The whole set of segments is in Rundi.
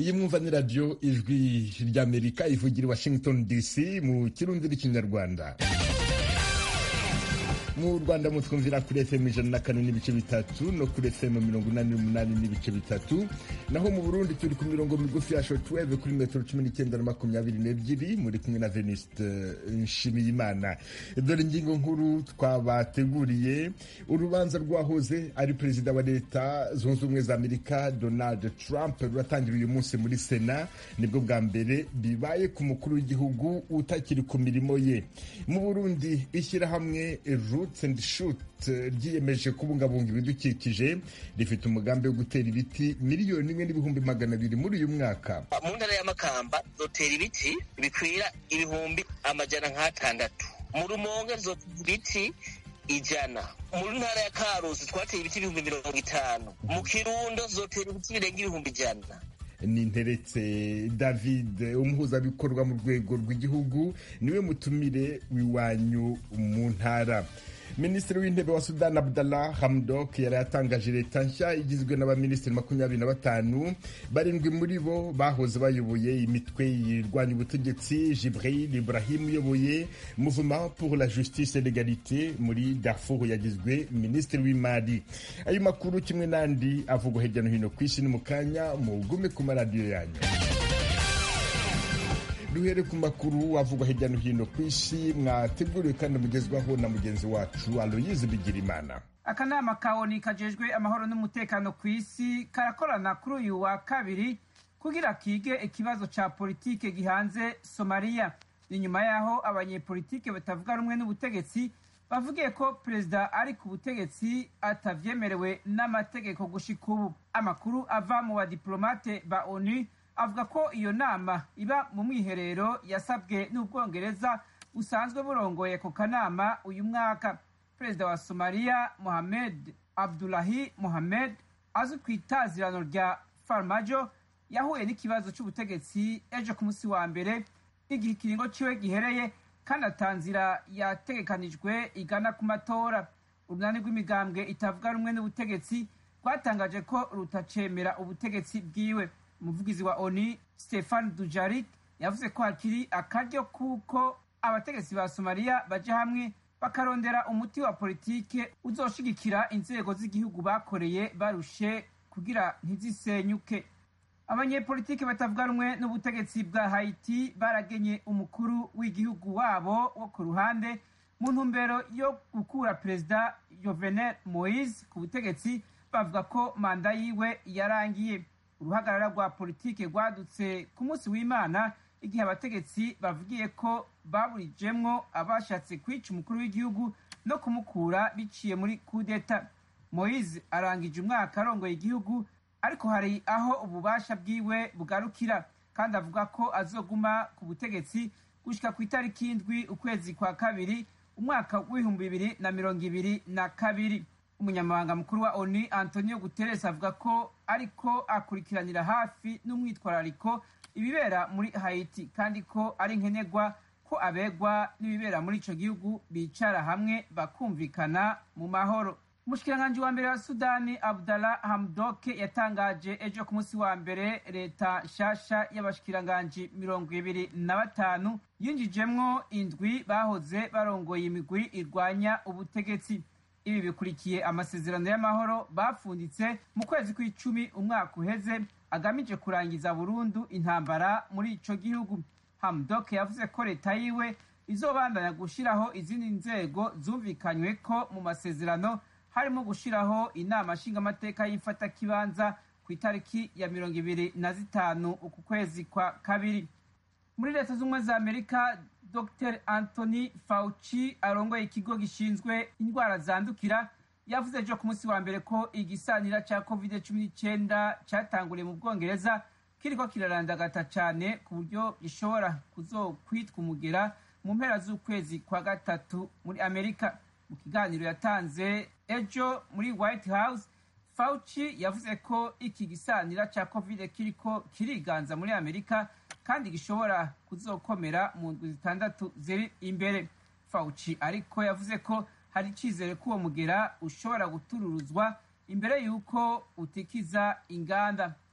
iyi mwumva ni radiyo ijwi ry'amerika ivugira i washington dc mu kirundi n'ikinyarwanda mu rwanda mutwumvira kuri fm ijana na kane n'ibice bitatu no kuri fm mirongo inani n'umunani n'ibice bitatu naho mu burundi turi ku mirongo migufi ya shotweve kuri metero cumi n'icyenda na makumyabiri n'ebyiri muri kumwe na veniste nshimiyimana dore ingingo nkuru twabateguriye urubanza rwahoze ari perezida wa leta zunze ubumwe za amerika donald trump ruratangira uyu munsi muri sena nibwo bwa mbere bibaye ku mukuru w'igihugu utakiri ku mirimo ye mu burundi ishyirahamwe roots and shoot ryiyemeje kubungabunga ibidukikije rifite umugambi wo gutera ibiti miliyoni imwe n'ibihumbi magana abiri muri uyu mwaka mu ntara y'amakamba zotera ibiti bikwira ibihumbi amajana nk'atandatu mu rumonge zotera ibiti ijana mu ntara ya karusi twateye ibiti ibihumbi mirongo itanu mu kirundo zotera ibiti birenga ibihumbi ijana ni nteretse david umuhuzabikorwa mu rwego rw'igihugu niwe mutumire w'iwanyu mu ntara minisitiri w'intebe wa sudani abdallah hamdok yari yatangaje leta nshya igizwe n'abaminisitiri makumyabiri na batanu barindwi muri bo bahoze bayoboye imitwe yirwanya ubutegetsi jibril ibrahim uyoboye mouvement pour la justice et l'égalité muri darfur yagizwe minisitiri w'imari ayo makuru kimwe n'andi avugwa hirya no hino ku isi ni mu kanya mugume ku maradiyo yanyu duhere ku makuru avugwa hirya no hino ku isi mwateguriwe kandi mugezwaho na mugenzi wacu aloyize bigirimana akanama ka oni kajejwe amahoro n'umutekano ku isi karakorana kuri uyu wa kabiri kugira kige ikibazo ca politike gihanze somaliya ni nyuma y'aho abanyepolitike batavuga rumwe n'ubutegetsi bavugiye ko perezida ari ku butegetsi atavyemerewe n'amategeko gushika ubu amakuru ava mu badiplomate ba onu avuga ko iyo nama iba mu mwiherero yasabwe n'ubwongereza busanzwe burongoye ku kanama uyu mwaka perezida wa somaliya mohamed abdulahi mohamed azwi ku itazirano rya farmajo yahuye n'ikibazo cy'ubutegetsi ejo ku munsi wa mbere igihe ikiringo ciwe gihereye kandi atanzira yategekanijwe igana ku matora urunani rw'imigambwe itavuga rumwe n'ubutegetsi rwatangaje ko rutacemera ubutegetsi bwiwe umuvugizi wa oni stefan dujarik yavuze ko hakiri akaryo kuko abategetsi ba somaliya baja hamwe bakarondera umuti wa politike uzoshigikira inzego z'igihugu bakoreye barushe kugira ntizisenyuke abanyepolitike batavuga rumwe n'ubutegetsi bwa haiti baragenye umukuru w'igihugu wabo wo ku ruhande mu ntumbero yo gukura perezida jovenel moise ku butegetsi bavuga ko manda yiwe yarangiye uruhagarara rwa politike rwadutse ku munsi w'imana igihe abategetsi bavugiye ko baburijemwo abashatse kwica umukuru w'igihugu no kumukura biciye muri kudeta moise arangije umwaka arongoye igihugu ariko hari aho ububasha bwiwe bugarukira kandi avuga ko azoguma ku butegetsi gushika ku itariki indwi ukwezi kwa kabiri umwaka w'ibihumbi bibiri na mirongo ibiri na kabiri umunyamabanga mukuru wa onu antonio guterres avuga ko ariko akurikiranira hafi n'umwitwarariko ibibera muri haiti kandi ko ari nkenerwa ko abegwa n'ibibera muri ico gihugu bicara hamwe bakumvikana mu mahoro umushikiranganji wa mbere wa sudani abdallah hamdoke yatangaje ejo ku munsi wa mbere leta nshasha y'abashikiranganji mirongo ibiri na batanu yinjijemwo indwi bahoze barongoye imigwi irwanya ubutegetsi ibi bikurikiye amasezerano y'amahoro bapfunditse mu kwezi kw'icumi umwaka uheze agamije kurangiza burundu intambara muri ico gihugu hamdok yavuze ko leta yiwe izobandanya gushiraho izindi nzego zumvikanywe ko mu masezerano harimo gushiraho inama nshingamateka y'imfatakibanza ku itariki ya mirongo ibiri na zitanu uku kwezi kwa kabiri muri leta z'ubumwe za amerika dr anthony fauci arongoye ikigo gishinzwe indwara zandukira yavuze ejo ku munsi wa mbere ko igisanira cya covid cumi n'icyenda cyatanguriye mu bwongereza kiriko kirarandagata cyane ku buryo gishobora kuzokwitwa umugera mu mpera z'ukwezi kwa gatatu muri amerika mu kiganiro yatanze ejo muri white house fauci yavuze ko iki gisanira cya covid kiriko kiriganza muri amerika kandi gishobora kuzokomera mu ndwi zitandatu ziri imbere fauci ariko yavuze ko hari icyizere ko uwo mugera ushobora gutururuzwa imbere y'uko utikiza inganda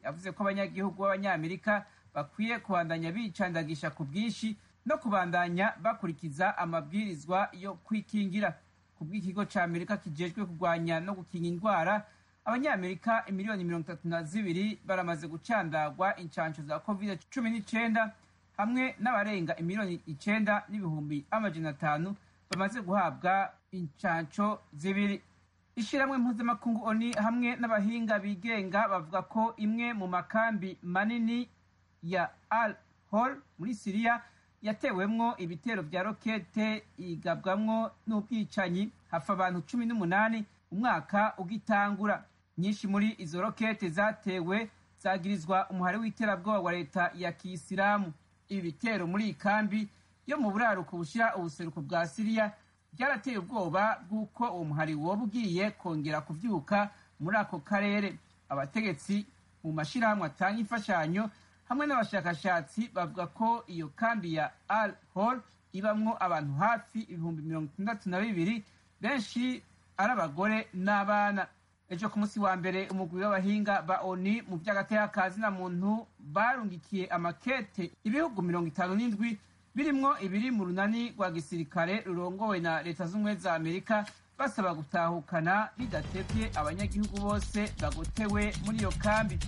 yavuze ko abanyagihugu b'abanyamerika bakwiye kubandanya bicandagisha ku bwinshi no kubandanya bakurikiza amabwirizwa yo kwikingira ku bw'ikigo ca amerika kijejwe kurwanya no gukinga indwara abanyamerika imiliyoni mirongo itatu na zibiri baramaze gucandagwa incanco za covid cumi n'icenda hamwe n'abarenga imiliyoni icenda n'ibihumbi amajana atanu bamaze guhabwa incanco zibiri ishyirahamwe mpuzamakungu oni hamwe n'abahinga bigenga bavuga ko imwe mu makambi manini ya al hol muri siriya yatewemwo ibitero vya rokete igabwamwo n'ubwicanyi hafa abantu cumi n'umunani umwaka ugitangura nyinshi muri izo rokete zatewe zagirizwa umuhari w'iterabwoba wa leta ya kiyisilamu ibi bitero muri iyi kambi yo mu buraruko bushira ubuseruko bwa siriya byarateye ubwoba bw'uko uwo muhari woba ugiye kongera kuvyuka muri ako karere abategetsi mu mashirahamwe atanga imfashanyo hamwe n'abashakashatsi bavuga ko iyo kambi ya al hol ibamwo abantu hafi ibihumbi mirongo itandatu na bibiri benshi ari abagore n'abana ejo ku munsi wa mbere umugwi w'abahinga ba oni mu vy'agateka na muntu barungikiye amakete ibihugu mirongo itanu n'indwi birimwo ibiri mu runani rwa gisirikare rurongowe na leta z'ubumwe za amerika basaba gutahukana bidatevye abanyagihugu bose bagotewe muri iyo kambi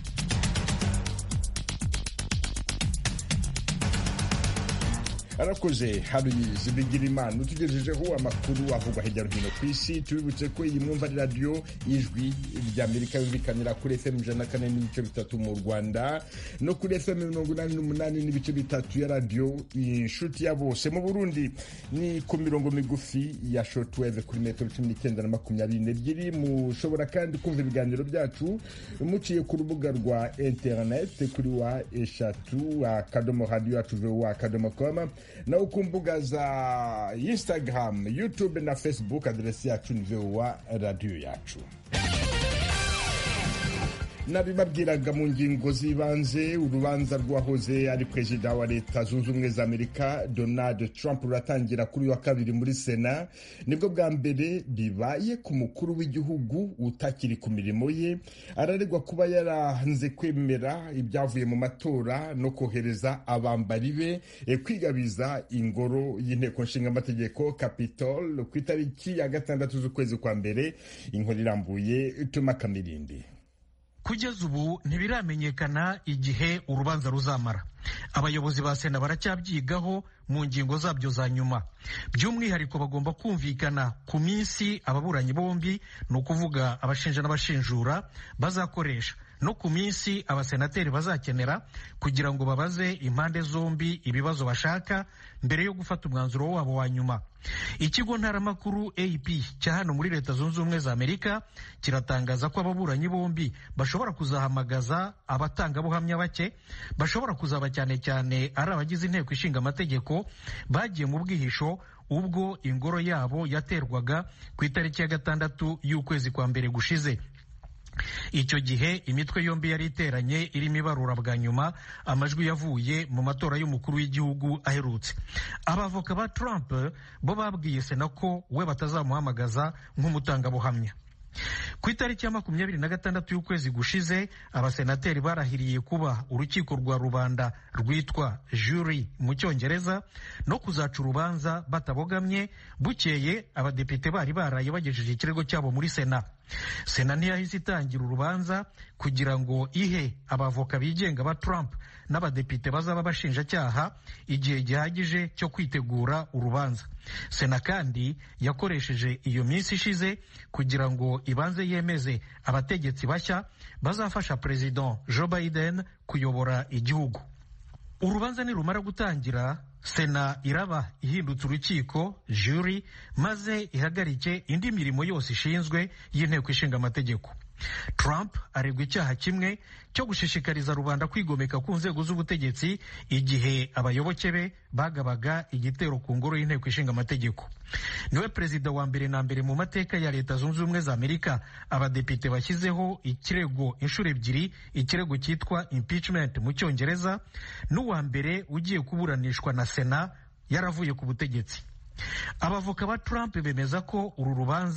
arakoze haruyizi bigira imana utugejejeho amakuru avugwa hirya no hino ku isi tubibutse ko iyi mwumva ari radiyo y'ijwi ry'amerika yumvikanira kuri fm ijana na kane n'ibice bitatu mu rwanda no kuri fm mirongo inani n'umunani n'ibice bitatu ya radiyo inshuti ya bose mu burundi ni ku mirongo migufi ya shotweve kuri metero cumi n'icyenda na makumyabiri n'ebyiri mushobora kandi kumva ibiganiro byacu muciye ku rubuga rwa interineti kuri wa eshatu akadomo radiyo yacu vowa akadomo koma naho ku mbuga za instagram youtube na facebook aderesi yacu ni vowa radiyo yacu nabibabwiraga mu ngingo z'ibanze urubanza rwahoze ari perezida wa leta zunze ubumwe za amerika donald trump ruratangira kuri wa kabiri muri sena nibwo bwa mbere bibaye ku mukuru w'igihugu utakiri ku mirimo ye araregwa kuba yaranze kwemera ibyavuye mu matora no kohereza abambari be kwigabiza ingoro y'inteko nshingamategeko capitol ku itariki ya gatandatu z'ukwezi kwa mbere inkuru irambuye tuma kamirindi kugeza ubu ntibiramenyekana igihe urubanza ruzamara abayobozi ba sena baracyabyigaho mu ngingo zabyo za nyuma by'umwihariko bagomba kumvikana ku minsi ababuranyi bombi ni ukuvuga abashinja n'abashinjura bazakoresha no ku minsi abasenateri bazakenera kugira ngo babaze impande zombi ibibazo bashaka mbere yo gufata umwanzuro wabo wa nyuma ikigo ntaramakuru ap cya hano muri leta zunze ubumwe za amerika kiratangaza ko ababuranyi bombi bashobora kuzahamagaza abatangabuhamya bake bashobora kuzaba cyane cyane ari abagize inteko ishinga amategeko bagiye mu bwihisho ubwo ingoro yabo yaterwaga ku itariki ya gatandatu y'ukwezi kwa mbere gushize icyo gihe imitwe yombi yari iteranye irimo ibarura bwa nyuma amajwi yavuye mu matora y'umukuru w'igihugu aherutse abavoka ba Trump bo babwiye sena ko we batazamuhamagaza nk'umutangabuhamya ku itariki ya makumyabiri na gatandatu y'ukwezi gushize abasenateri barahiriye kuba urukiko rwa rubanda rwitwa jury mu cyongereza no kuzaca urubanza batabogamye bukeye abadepite bari baraye bagejeje ikirego cyabo muri sena sena ntiyahise itangira urubanza kugira ngo ihe abavoka bigenga ba Trump n'abadepite bazaba bashinjacyaha igihe gihagije cyo kwitegura urubanza sena kandi yakoresheje iyo minsi ishize kugira ngo ibanze yemeze abategetsi bashya bazafasha perezida Joe Biden kuyobora igihugu urubanza nirumara gutangira sena iraba ihindutse urukiko juri maze ihagarike indi mirimo yose ishinzwe y'inteko ishinga amategeko Trump aregwa icyaha kimwe cyo gushishikariza rubanda kwigomeka ku nzego z'ubutegetsi igihe abayoboke be bagabaga igitero ku ngoro y'inteko ishinga amategeko niwe perezida wa mbere na mbere mu mateka ya leta zunze ubumwe za amerika abadepite bashyizeho ikirego inshuro ebyiri ikirego cyitwa impeachment mu cyongereza n'uwa mbere ugiye kuburanishwa na sena yaravuye ku butegetsi abavoka ba Trump bemeza ko uru rubanza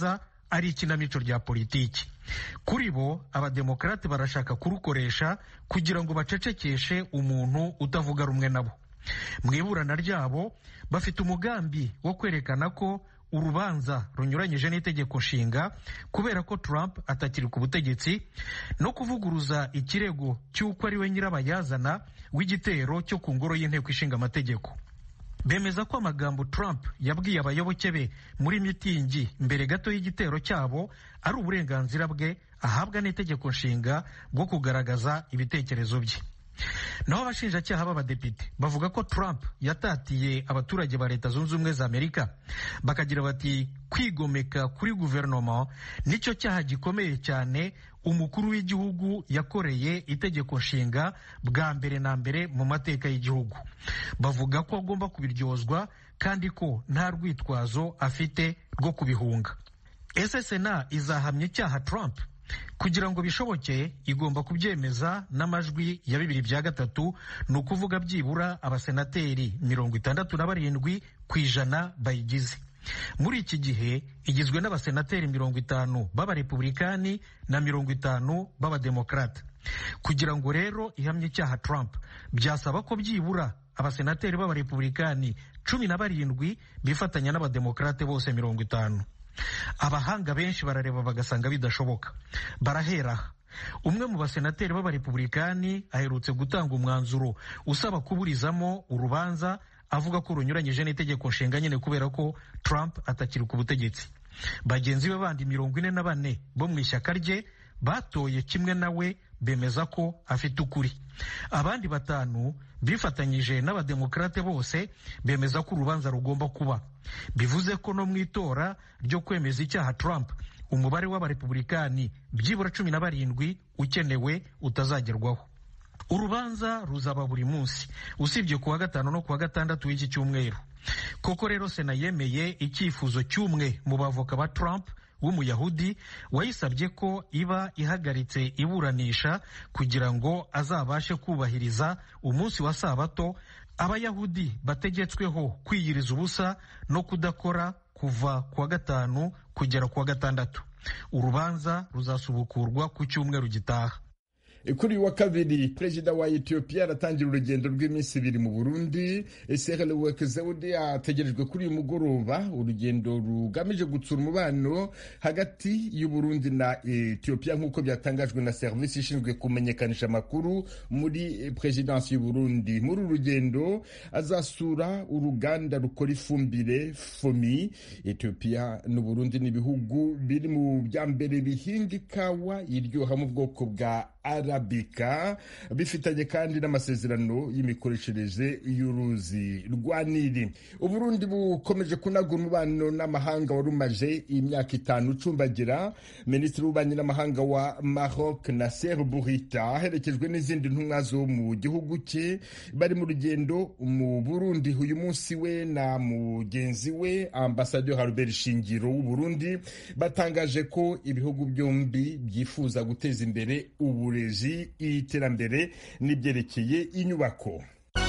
ari ikinamico rya politiki kuri bo abademokarate barashaka kurukoresha kugira ngo bacecekeshe umuntu utavuga rumwe nabo mu iburana ryabo bafite umugambi wo kwerekana ko urubanza runyuranyije n'itegeko nshinga kubera ko Trump atakiri ku butegetsi no kuvuguruza ikirego cy'uko ari we nyirabayazana w'igitero cyo ku ngoro y'inteko ishinga amategeko bemeza ko amagambo Trump yabwiye abayoboke be muri mitingi mbere gato y'igitero cyabo ari uburenganzira bwe ahabwa n'itegeko nshinga bwo kugaragaza ibitekerezo bye naho abashinjacyaha b'abadepite bavuga ko Trump yatatiye abaturage ba leta zunze ubumwe za amerika bakagira bati kwigomeka kuri guverinoma nicyo cyaha gikomeye cyane umukuru w'igihugu yakoreye itegeko nshinga bwa mbere na mbere mu mateka y'igihugu bavuga ko agomba kubiryozwa kandi ko nta rwitwazo afite rwo kubihunga ese sena izahamya icyaha Trump kugira ngo bishoboke igomba kubyemeza n'amajwi ya bibiri bya gatatu ni ukuvuga byibura abasenateri mirongo itandatu na barindwi ku ijana bayigize muri iki gihe igizwe n'abasenateri mirongo itanu b'abarepublikani na mirongo itanu b'abademokarate kugira ngo rero ihamye icyaha Trump byasaba ko byibura abasenateri b'abarepublikani cumi na barindwi bifatanya n'abademokarate bose mirongo itanu abahanga benshi barareba bagasanga bidashoboka barahera umwe mu basenateri b'abarepublikani aherutse gutanga umwanzuro usaba kuburizamo urubanza avuga ko runyuranyije n'itegeko nshinga nyine kubera ko Trump atakiri ku butegetsi bagenzi be bandi mirongo ine na bane bo mu ishyaka rye batoye kimwe nawe bemeza ko afite ukuri abandi batanu bifatanyije n'abademokarate bose bemeza ko urubanza rugomba kuba bivuze ko no mu itora ryo kwemeza icyaha Trump umubare w'abarepublikani byibura cumi na barindwi ukenewe utazagerwaho urubanza ruzaba buri munsi usibye kuwa gatanu no kuwa gatandatu w'iki cyumweru koko rero sena yemeye icyifuzo cy'umwe mu bavoka ba Trump w'umuyahudi wayisabye ko iba ihagaritse iburanisha kugira ngo azabashe kubahiriza umunsi wa sabato abayahudi bategetsweho kwiyiriza ubusa no kudakora kuva kuwa gatanu kugera kuwa gatandatu urubanza ruzasubukurwa ku cyumweru gitaha kuri uyu wa kabiri perezida wa etiyopiya aratangira urugendo rw'iminsi ibiri mu burundi serele wekezewudi ategerejwe kuri uyu mugoroba urugendo rugamije gutsura umubano hagati y'uburundi na etiyopiya nk'uko byatangajwe na serivisi ishinzwe kumenyekanisha amakuru muri perezidansi y'uburundi muri uru rugendo azasura uruganda rukora ifumbire fomi etiyopiya n'uburundi ni ibihugu biri mu bya mbere bihinga ikawa iryoha mu bwoko bwa arabika bifitanye kandi n'amasezerano y'imikoreshereze y'uruzi rwa nili uburundi bukomeje kunagura umubano n'amahanga wari umaze imyaka itanu ucumbagira minisitiri w'ububanyi n'amahanga wa maroc nasser burita aherekejwe n'izindi ntumwa zo mu gihugu cye bari mu rugendo mu burundi uyu munsi we na mugenzi we ambasaderi harubert shingiro w'uburundi batangaje ko ibihugu byombi byifuza guteza imbere ubu uburezi iterambere n'ibyerekeye inyubako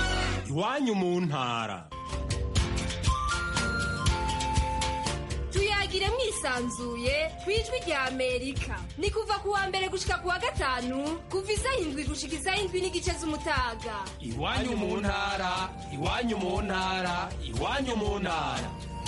iwanyu mu ntara tuyagire mwisanzuye ku ijwi rya amerika ni kuva ku wa mbere gushika ku wa gatanu kuva isaha indwi gushika isaha indwi n'igice z'umutaga iwanyu mu ntara iwanyu mu ntara iwanyu mu ntara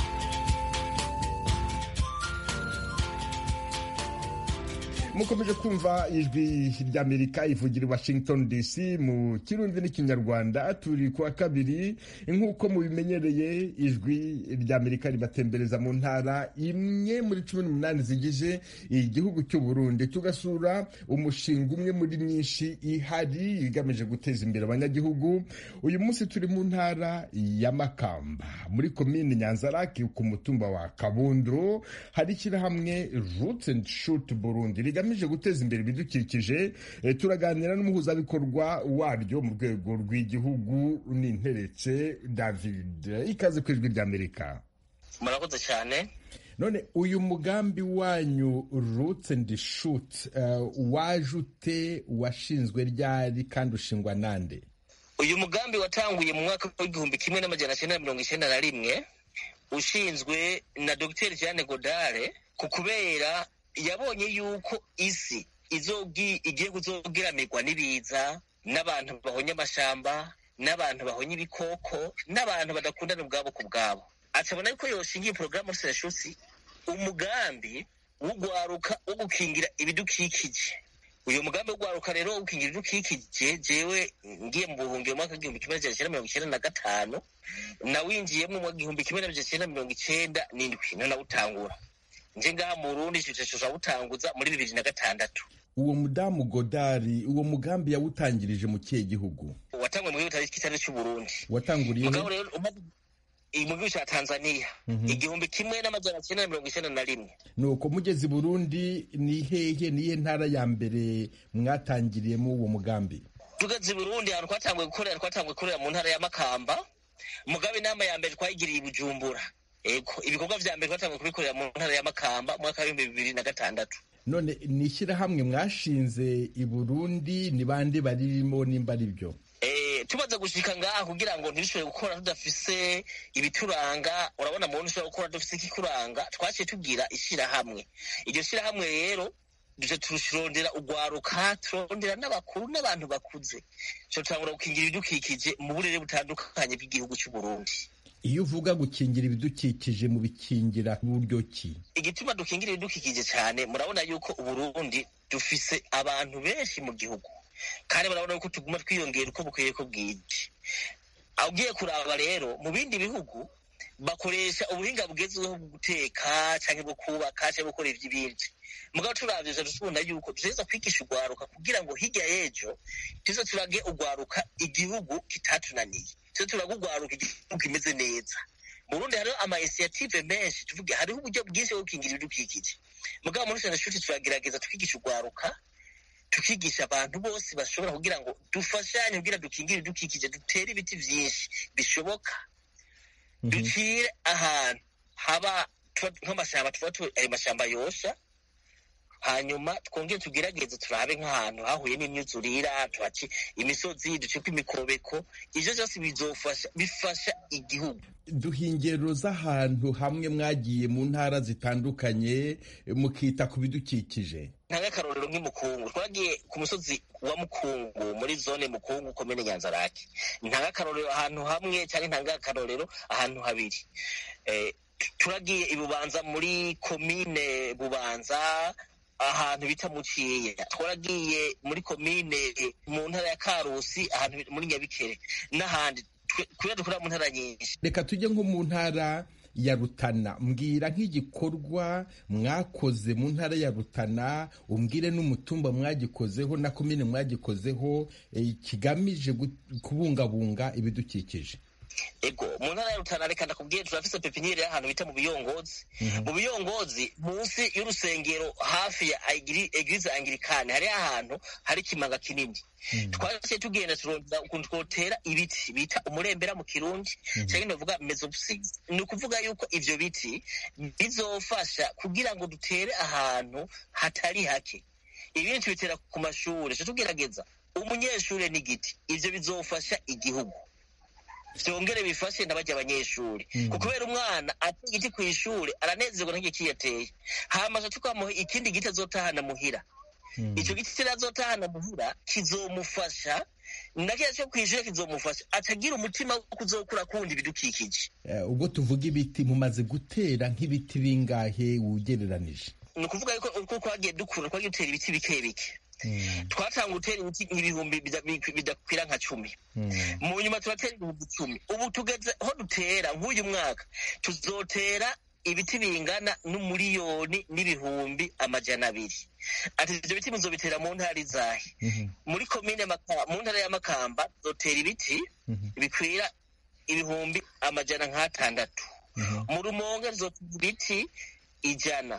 mukomeje kumva ijwi ry'amerika ivugira i washington dc mu kirundi n'ikinyarwanda turi kuwa kabiri nk'uko mubimenyereye ijwi ry'amerika ribatembereza mu ntara imwe muri cumi n'umunani zigize igihugu cy'u burundi tugasura umushinga umwe muri myinshi ihari igamije guteza imbere abanyagihugu uyu munsi turi mu ntara ya makamba muri komini nyanzaraki ku mutumba wa kabundo hari ishyirahamwe roots and shoot burundi rigamije guteza imbere ibidukikije turaganira n'umuhuzabikorwa waryo mu rwego rw'igihugu n'interetse david ikaze ku ijwi ry'amerika murakoze cyane none uyu mugambi wanyu roots and shoot waje ute washinzwe ryari kandi ushingwa nande uyu mugambi watanguye mu mwaka w'igihumbi kimwe n'amajana cyenda mirongo icyenda na rimwe ushinzwe na dr jeanne godare ku kubera yabonye yuko isi izogi igiye kuzogeramirwa n'ibiza n'abantu bahonye amashamba n'abantu bahonye ibikoko n'abantu badakundana ubwabo ku bwabo acabona yuko yoshingiye porogaramu serashusi umugambi w'ugwaruka wo gukingira ibidukikije uyu mugambi w'ugwaruka rero wo gukingira ibidukikije jewe ngiye mu buhungiro mu mwaka w'igihumbi kimwe n'amajana icyenda mirongo icyenda na gatanu nawinjiyemo mu gihumbi kimwe n'amajana icyenda mirongo icyenda n'indwi niho nawutangura nje ngaha mu burundi ico butanguza muri bibiri na gatandatu uwo mudamu godari uwo mugambi yawutangirije mu kihe gihugu watangwe mu gihugu kitari cy'uburundi watanguriye mugabo rero umaze mu gihugu cya tanzania igihumbi kimwe n'amajana cyenda na mirongo icyenda na rimwe nuko mugeze i burundi ni hehe nihe ntara ya mbere mwatangiriyemo uwo mugambi tugeze i burundi ahantu twatanguye gukorera twatanguye gukorera mu ntara ya makamba mugabe inama ya mbere twayigiriye i bujumbura ego ibikorwa vya mbere twatanguye kubikorera mu ntara ya makamba mwaka w'ibihumbi bibiri na gatandatu none ni ishyirahamwe mwashinze i burundi ni bande baririmo nimba ari byo tumaze gushika ngaha kugira ngo ntibishobore gukora tudafise ibituranga urabona muntu ushobora gukora dufise ikikuranga twaciye tugira ishirahamwe iryo shirahamwe rero duje tururondera ugwaruka turondera n'abakuru n'abantu bakuze co tutangura gukingira ibidukikije mu burere butandukanye bw'igihugu c'uburundi iyo uvuga gukingira ibidukikije mu bikingira buryo ki igituma dukingira ibidukikije cyane murabona yuko uburundi dufise abantu benshi mu gihugu kandi murabona yuko tuguma twiyongera uko bukwiye ko bwije ugiye kuraba rero mu bindi bihugu bakoresha ubuhinga bugezweho bwo guteka cyangwa bwo kubaka cyangwa gukora iby'ibindi mugabo turavye tubona yuko dutegereza kwigisha ugwaruka kugira ngo hirya y'ejo tuze turage ugwaruka igihugu kitatunaniye tuze turage ugwaruka igihugu kimeze neza mu burundi hariho ama initiative menshi tuvuge hariho uburyo bwinshi bwo gukingira ibidukikije mugabo muri sena shuti turagerageza tukigisha ugwaruka tukigisha abantu bose bashobora kugira ngo dufashanye kugira dukingire ibidukikije dutere ibiti vyinshi bishoboka ducire ahantu haba nk'amashamba tuba ayo mashamba yosha hanyuma twongere tugerageze turabe nk'ahantu hahuye n'imyuzurira tuhace imisozi duceko imikobeko ivyo vyose bizofasha bifasha igihugu duha ingero z'ahantu hamwe mwagiye mu ntara zitandukanye mukita ku bidukikije ntanga akarorero nk'imukungu twagiye ku musozi wa mukungu muri zone mukungu komine nyanzarake ntanga akarorero ahantu hamwe cyangwa ntanga akarorero ahantu habiri turagiye ibubanza muri komine bubanza ahantu bita muciya twaragiye muri komine mu ntara ya karusi ahantu muri nyabikere n'ahandi kubera dukorera mu ntara nyinshi reka tujye nko mu ntara ya rutana mbwira nk'igikorwa mwakoze mu ntara ya rutana umbwire n'umutumba mwagikozeho na komine mwagikozeho kigamije kubungabunga ibidukikije ego mu ntara ya rutana reka ndakubwiye turafise pepiniyeri y'ahantu bita mu biyongozi mu biyongozi munsi y'urusengero hafi ya eglise anglikane hariho ahantu hari ikimanga kinini twaciye tugenda turondera ukuntu twotera ibiti bita umurembera mu kirundi cyangwa ndavuga mezopsis ni ukuvuga yuko ivyo biti bizofasha kugira ngo dutere ahantu hatari hake ibindi tubitera ku mashuri co tugerageza umunyeshuri n'igiti ivyo bizofasha igihugu vyongere bifashe n'abarya abanyeshuri kubera umwana ateye igiti kw'ishuri aranezerwa n'igiki yateye hama aca tukamuha ikindi giti azotahana muhira ico giti kirazotahana muhira kizomufasha nakiya cyo kw'ishuri kizomufasha atagira umutima wo kuzokura kundi ibidukikije ubwo tuvuga ibiti mumaze gutera nk'ibiti bingahe wugereranije ni ukuvuga yuko uko twagiye dukura twagiye dutera ibiti bike bike twatanga gutera ibiti nk'ibihumbi bidakwira nka cumi mu nyuma turatera ibihumbi icumi ubu tugeze aho dutera nk'uyu mwaka tuzotera ibiti bingana n'umuriyoni n'ibihumbi amajana abiri ati ivyo biti muzobitera mu ntara izahe muri komine mu ntara ya makamba tuzotera ibiti bikwira ibihumbi amajana nk'atandatu mu rumonge tuzotera ibiti ijana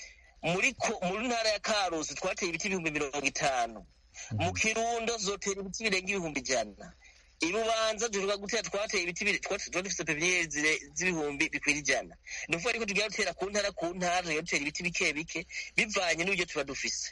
muri muri ntara ya karusi twateye ibiti ibihumbi mirongo itanu mu kirundo zotera ibiti birenga ibihumbi ijana ibubanza duheruka gutera twateye ibiti twari dufite pepiniyeri z'ibihumbi bikwira ijana ni ukuvuga ariko tugira dutera ku ntara ku ntara tugira dutera ibiti bike bike bivanye n'uburyo tuba dufise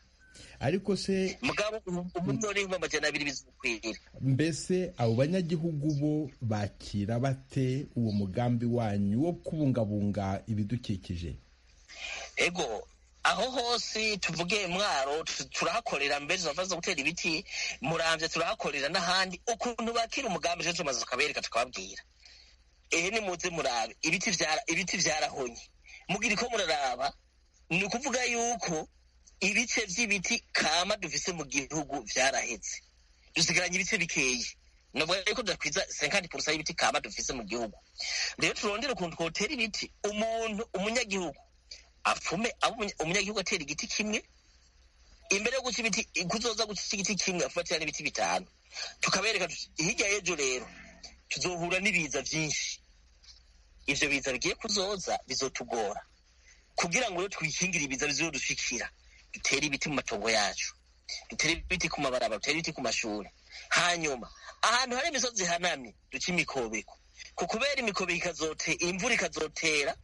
ariko se mugabo umuliyoni n'ibihumbi amajana abiri bizokwira mbese abo banyagihugu bo bakira bate uwo mugambi wanyu wo kubungabunga ibidukikije ego aho hose tuvuge mwaro tu- turahakorera mbere zava zo gutera ibiti muramvye turahakorera n'ahandi ukuntu bakira umugambi ejo tumaze tukabereka tukababwira ehe nimuze murabe ibiti vyara ibiti vyarahonye mugira ko muraraba ni ukuvuga yuko ibice vy'ibiti kama dufise mu gihugu vyaraheze dusigaranye ibice bikeyi novuga yuko tudakwiza senkandi purusa y'ibiti kama dufise mu gihugu rero turondere ukuntu twotera ibiti umuntu umunyagihugu apfume abo umunya- umunyagihugu atera igiti kimwe imbere yo guca ibiti kuzoza guca igiti kimwe afatira n'ibiti bitanu tukabereka tuti hirya y'ejo rero tuzohura n'ibiza vyinshi ivyo biza bigiye kuzoza bizotugora kugira ngo rero twikingire ibiza bizodushikira dutere ibiti mu matongo yacu dutere ibiti ku mabarabara dutere ibiti ku mashuri hanyuma ahantu hari imisozi ihanamye duce imikobeko ku kubera imikobeko ikazote imvura ikazotera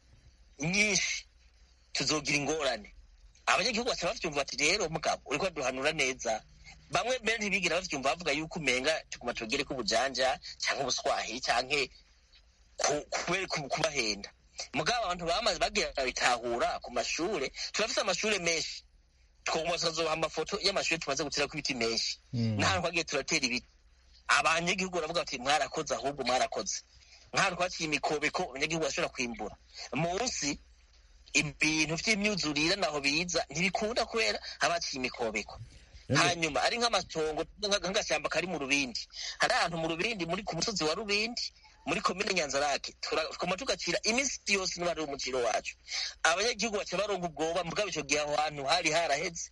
nyinshi tuzogira ingorane abanyagihugu baca bavyumva bati rero mugabo uriko duhanura neza bamwe mbere ntibigira bavyumva bavuga yuko umenga tuguma tugere kubujanja canke ubuswahili canke ku- kubera ku- kubahenda mugabo abantu bamaze bagira bitahura ku mashure turafise amashure menshi twoguma tukazobaha amafoto y'amashure tumaze guterako ibiti menshi n'ahantu twagiye turatera ibiti abanyagihugu baravuga bati mwarakoze ahubwo mwarakoze nk'ahantu twaciye imikobeko abanyagihugu bashobora kwimbura munsi ibintu vy'imyuzurire naho biza ntibikunda kubera habaciye imikobeko hanyuma ari nk'amatongo nka- nk'agashyamba kari mu rubindi hari ahantu mu rubindi muri ku musozi wa rubindi muri komine nyanzarake tukoma tugacira iminsi yose niba ari umukiro wacu abanyagihugu baca baronga ubwoba mugabo ico gihe aho hantu hari haraheze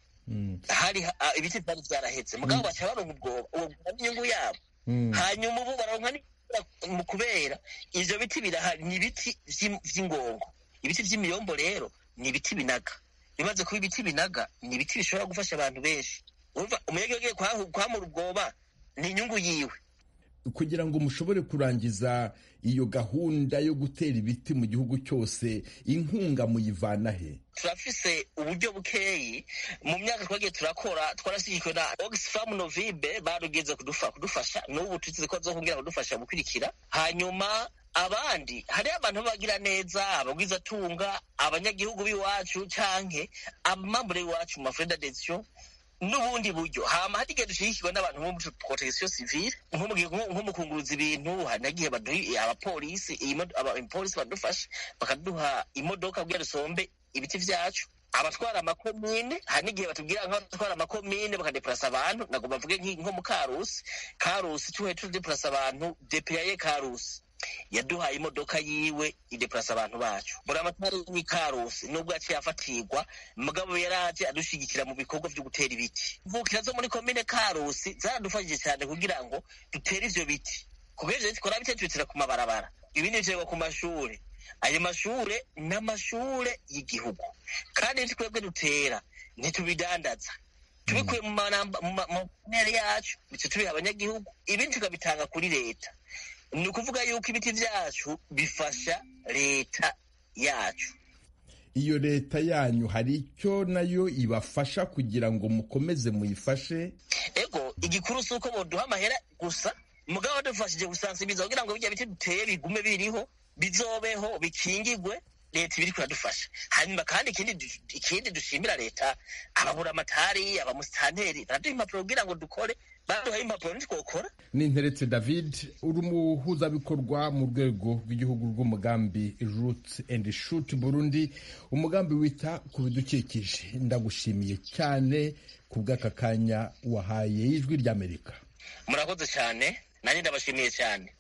hari ha- ah, ibiti vyari vyaraheze mugabo baca baronga ubwoba uwo bwoba n'inyungu yabo hanyuma ubu baronka n'imvura mu kubera ivyo biti birahari ni ibiti vy'im- vy'ingongo ibiti vy'imiyombo rero ni ibiti binaga bimaze kuba ibiti binaga ni ibiti bishobora gufasha abantu benshi urumva umunyagihugu agiye kwahu- kwamura ubwoba ni inyungu yiwe kugira ngo mushobore kurangiza iyo gahunda yo gutera ibiti mu gihugu cyose inkunga muyivana he turafise uburyo bukeyi mu myaka twagiye turakora twarashyigikiwe na oxfam novibe barugeze kudufa, kudufasha n'ubu tuzi ko bazokongera kudufasha gukurikira hanyuma abandi hariho abantu bagira neza abagwizatunga abanyagihugu b'iwacu canke amambre y'iwacu mu mafreda d'adhesion n'ubundi buryo hama hari igihe dushigikirwa n'abantu bo muri protection civile nko mu gihe nko nko mu kunguruza ibintu hari nagihe baduha abapolisi iyi modo- aba- abapolisi badufasha bakaduha imodoka kugira dusombe ibiti vyacu abatwara amakomine hari n'igihe batubwira nk'abatwara amakomine bakadeplasa abantu ntabwo bavuge nk'i- nko mu karusi karusi tuhe tudeplasa abantu depeyaye karusi yaduhaye imodoka yiwe ideplasa abantu bacu buri amatara y'ikarusi nubwo yaciye afatirwa mugabo yaraje adushigikira mu bikorwa vyo gutera ibiti mvukira zo muri komine karusi zaradufashije cyane kugira ngo dutere ivyo biti kubera ivyo biti twara bite tubitira ku mabarabara ibindi biterwa ku mashure ayo mashure ni amashure y'igihugu kandi ibiti twebwe dutera ntitubidandaza tubikuye mu manamba mu ma- mu ntera yacu bice tubiha abanyagihugu ibindi tukabitanga kuri leta ni ukuvuga yuko ibiti vyacu bifasha leta yacu iyo leta yanyu hari icyo nayo ibafasha kugira ngo mukomeze muyifashe ego igikuru si uko boduha amahera gusa mugabo badufashije gusansibiza kugira ngo bijya biti duteye bigume biriho bizobeho bikingigwe leta ibiri kuradufasha hanyuma kandi ikindi du- ikindi dushimira leta ababura amatari abamusitanteri baraduha impapuro kugira ngo dukore baduhaye impapuro ntitwokora ninteretse david uri umuhuzabikorwa mu rwego rw'igihugu rw'umugambi roots and shoot burundi umugambi wita ku bidukikije ndagushimiye cyane ku bw'aka kanya wahaye ijwi ry'amerika murakoze cyane nanjye ndabashimiye cyane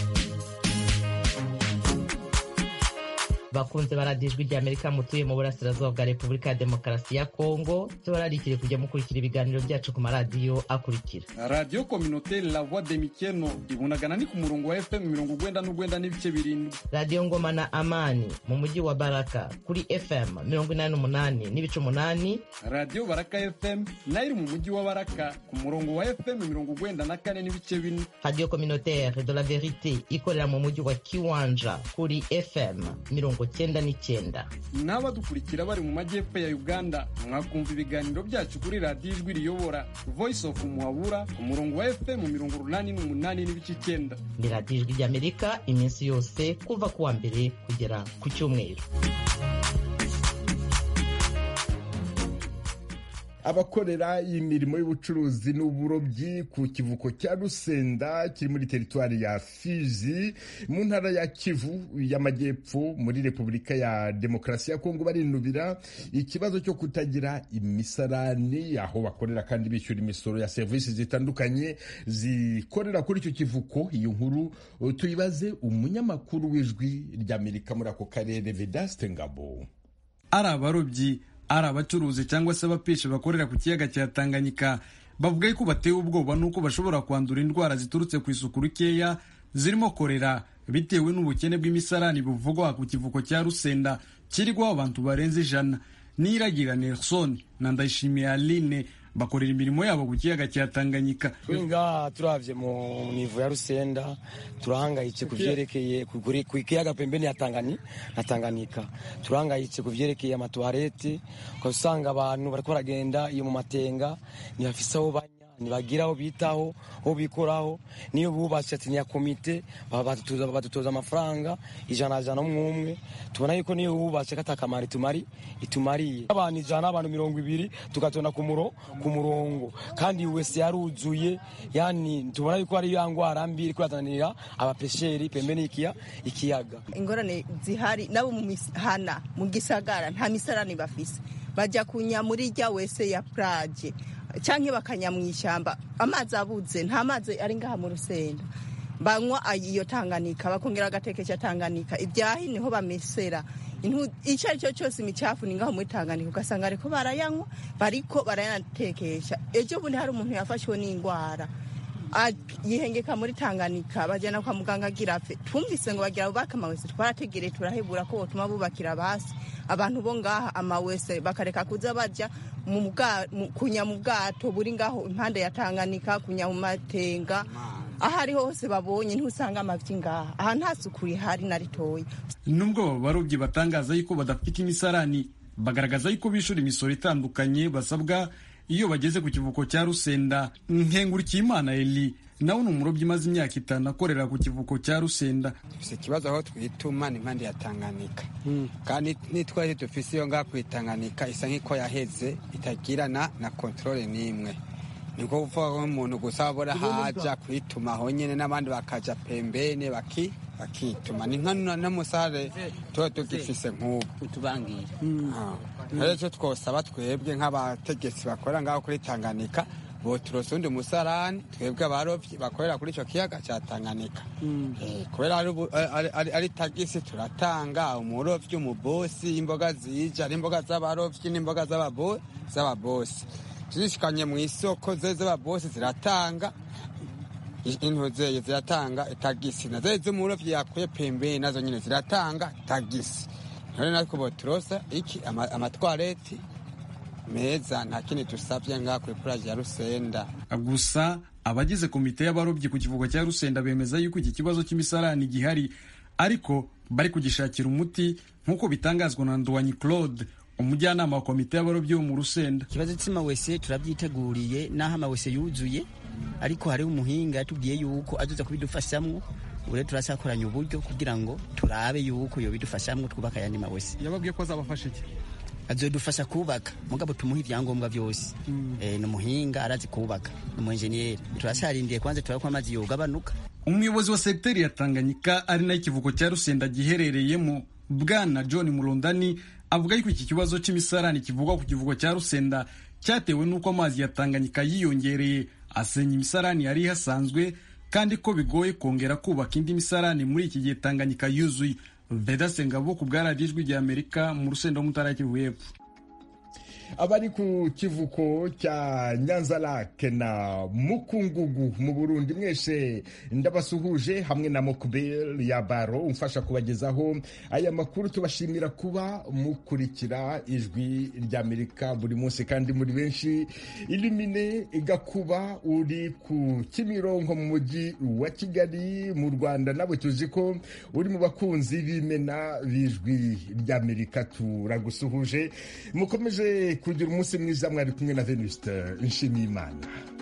bakunze baradiyo ijwi ry'amerika mutuye mu burasirazuba bwa repubulika ya demokarasi ya kongo tubararikire kujya mukurikira ibiganiro byacu ku maradiyo akurikira radiyo kominoteri la voix de mikeno ibunagana ni ku murongo wa fm mirongo ugwenda n'ugwenda n'ibice birindwi radiyo ngoma na amani mu mujyi wa baraka kuri fm mirongo inani n'umunani n'ibice umunani radiyo baraka fm nayo iri mu mujyi wa baraka ku murongo wa fm mirongo ugwenda na kane n'ibice bine radiyo communautaire de la verite ikorera mu mujyi wa kiwanja kuri fm mirongo cyenda n'icyenda n'abadukurikira bari mu majyepfo ya uganda mwakumva ibiganiro byacu kuri radiyo ijwi riyobora voice of muhabura ku murongo wa fm mirongo urunani n'umunani n'ibice icyenda ni radiyo ijwi ry'amerika iminsi yose kuva ku wa mbere kugera ku cyumweru abakorera imirimo y'ubucuruzi n'uburobyi ku kivuko cya rusenda kiri muri teritwari ya fizi mu ntara ya kivu y'amajyepfo muri repubulika ya demokarasi ya kongo barinubira ikibazo cyo kutagira imisarani aho bakorera kandi bishyura imisoro ya serivisi zitandukanye zikorera kuri icyo kivuko iyo nkuru tuyibaze umunyamakuru w'ijwi ry'amerika muri ako karere vedaste ngabo ari abarobyi ari abacuruzi cyangwa se abapishi bakorera ku kiyaga cya tanganyika bavuga yuko batewe ubwoba n'uko bashobora kwandura indwara ziturutse ku isuku rikeya zirimo korera bitewe n'ubukene bw'imisarani buvugwa ku kivuko cya rusenda kirigwaho abantu barenze ijana niragira nelson na ndayishimiye aline bakorera imirimo yabo ku kiyaga cya tanganyika ngaha turavye mu nivo ya rusenda turahangayitse ku vyerekeye ku kiyaga pembeni ya tangani na tanganyika turahangayitse ku vyerekeye amatuwarete ukasanga abantu bariko baragenda iyo mu matenga ntibafise aho banya ntibagira aho bitaho aho bikoraho niyo bubatse ati niya komite badutoza amafaranga ijana jana umwe tubona yuko niyo bubatse katakamara itumari itumariye abantu ijana abantu mirongo ibiri tugatona ku muro ku murongo kandi wese yaruzuye yani tubona yuko ari ya ngwara mbi iri kurazanira abapesheri pembeni y'ikiya ikiyaga ingorane zihari nabo mu mihana mu gisagara nta misarani bafise bajya kunya muri rya wese ya plage cyangwa bakanya mu ishyamba amazi abuze nta mazi ari ngaha mu rusenda banywa iyo tanganika bakongera agatekesha tanganika ibyahi niho bamesera icyo ari cyo cyose imicafu ni ngaho muri tanganika ugasanga ariko barayanywa bariko barayanatekesha ejo bundi hari umuntu yafashwe n'indwara yihengeka muri tanganika bajyana kwa muganga agira apfe twumvise ngo bagira bubake amawese twarategereye turahebura ko botuma bubakira basi abantu bo ngaha amawese bakareka kuza bajya kunya mu bwato buri ngaho impande ya tanganika kunya mu matenga aho ari hose babonye ntusanga amavi ngaha aha nta suku rihari na ritoya nubwo aba barobyi batangaza yuko badafite imisarani bagaragaza yuko bishura imisoro itandukanye basabwa iyo bageze ku kivuko cya rusenda nkengurikiyimana eli nawe ni umurobyi umaze imyaka itanu akorera ku kivuko cya rusenda dufite ikibazo aho twituma ni impande ya tanganika kandi nitwaje dufise iyo ngaho kuyitanganika isa nk'iko yaheze itagirana na kontrole n'imwe niko kuvuga umuntu gusa abura haja kwituma aho nyene n'abandi bakaja pembene baki bakituma ni nka n'umusare tuba tugifise nk'ubu utubangira rero icyo twosaba twebwe nk'abategetsi bakorera ngaho kuri tanganika boturose undi musarani twebwe abarovyi bakorera kuri ico kiyaga ca tanganyika kubera ari tagisi turatanga umurovyi umubosi imboga zija ari imboga z'abarovyi n'imboga z'ababosi zishikanye mu isoko ze z'ababosi ziratanga intuzeye ziratanga tagisi na zeze umurovyi yakuye pembeni nazo nyine ziratanga tagisi none natwe boturosa iki amatwareti meza nta kindi dusabye ngaha kuri puraje ya rusenda gusa abagize komite y'abarobyi ku kivugo cya rusenda bemeza yuko iki kibazo cy'imisarani gihari ariko bari kugishakira umuti nk'uko bitangazwa na ndwanyi claude umujyanama wa komite y'abarobyi bo mu rusenda ikibazo cy'amawese turabyiteguriye n'aho amawese yuzuye ariko hariho umuhinga yatubwiye yuko azoza kubidufashamwo ubu rero turasakoranya uburyo kugira ngo turabe yuko yobidufashamwo twubaka ayandi mawese yababwiye ko azabafasha iki azodufasha kubaka mugabo tumuha ibyangombwa byose ni umuhinga arazi kubaka ni umuenjeniyeri turasharindiye kwanza turaba ko amazi yogabanuka umuyobozi wa segiteri ya tanganyika ari nayo ikivuko cya rusenda giherereyemo bwana john murundani avuga yuko iki kibazo cy'imisarani kivugwa ku kivugo cya rusenda cyatewe n'uko amazi ya tanganyika yiyongereye asenya imisarani yari ihasanzwe kandi ko bigoye kongera kubaka indi misarani muri iki gihe tanganyika yuzuye vedase ngabo ku bwa radiyo ijwi rya amerika mu rusenda w'umutara kivu y'epfo abari ku kivuko cya nyanza lake na mukungugu mu burundi mwese ndabasuhuje hamwe na mokubel ya baro umfasha kubagezaho aya makuru tubashimira kuba mukurikira ijwi ry'amerika buri munsi kandi muri benshi ilimine igakuba uri ku kimironko mu mujyi wa kigali mu rwanda nawe tuzi ko uri mu bakunzi b'imena b'ijwi ry'amerika turagusuhuje mukomeje kugira umunsi mwiza mwari kumwe na venuste nshimiyimana